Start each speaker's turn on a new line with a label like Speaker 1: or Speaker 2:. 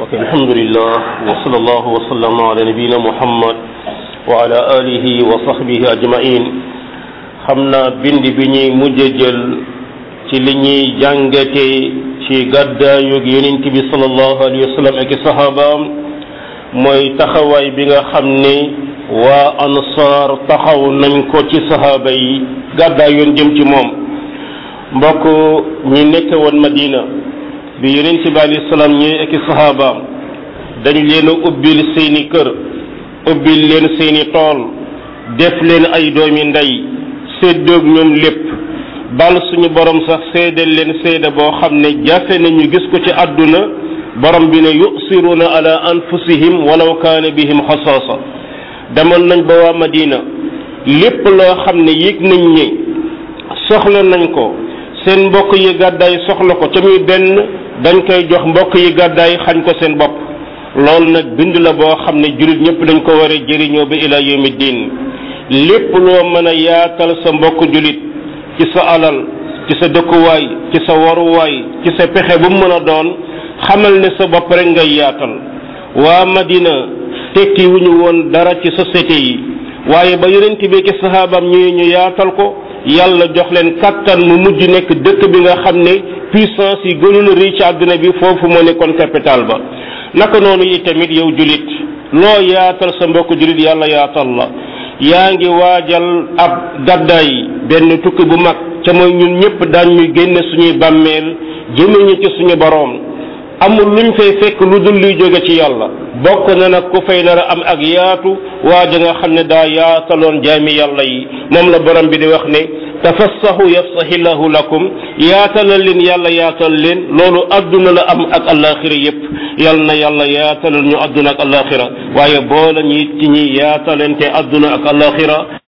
Speaker 1: ok alhamdulillah wa sallallahu wa sallama ala nabiyina muhammad wa ala alihi wa sahbihi ajmain xam naa bind bi ñuy mujj jël ci li ñuy jàngate ci gàddaayug yonent bi sallallahu alayhi wa sallam ak i sahabaam mooy taxawaay bi nga xam ne waa ansaar taxaw nañ ko ci sahaaba yi gàddaay yoon jëm ci moom mbokk ñi nekk woon madina bi yonent bi alayhi salaam ñëwee ak i sahabaam dañ leen a ubbil seeni kër ubbil leen seeni tool def leen ay doomi ndey séddoog ñoom lépp bal suñu borom sax seedal leen seede boo xam ne jafe nañu gis ko ci àdduna borom bi ne yusiruuna ala anfusihim walaw kaana bihim xasaasa demoon nañ ba waa madina lépp loo xam ne yëg nañ ne soxla nañ ko seen mbokk yi gàddaay soxla ko ca muy benn dañ koy jox mbokk yi gàddaay xañ ko seen bopp loolu nag bind la boo xam ne jullit ñëpp dañ ko war a jëriñoo ba ila yawmi diin lépp loo mën a yaatal sa mbokk jullit ci sa alal ci sa dëkkuwaay ci sa waruwaay ci sa pexe bu mu mën a doon xamal ne sa bopp rek ngay yaatal waa Madina tekki wu ñu woon dara ci société yi waaye ba yonent bi ki sahaabam ñëwee ñu yaatal ko yàlla jox leen kattan mu mujj nekk dëkk bi nga xam ne puissance yi gënul rëy ci àdduna bi foofu moo nekkoon capital ba naka noonu yi tamit yow julit loo yaatal sa mbokk julit yàlla yaatal la yaa ngi waajal ab gàddaay benn tukki bu mag ca mooy ñun ñëpp daan ñu génne suñuy bàmmeel jëme ñu ci suñu boroom amul luñ fay fekk lu dul luy jóge ci yàlla bokk na nag ku fay nar a am ak yaatu waaja nga xam ne daa yaataloon jaami yàlla yi moom la borom bi di wax ne tafassahu yafsahillahu lakum yaatalal leen yàlla yaatal leen loolu adduna la am ak alaxira yépp yal na yàlla yaatalal ñu adduna ak alaxira waaye boole ñi ci ñi yaatalante adduna ak alaxira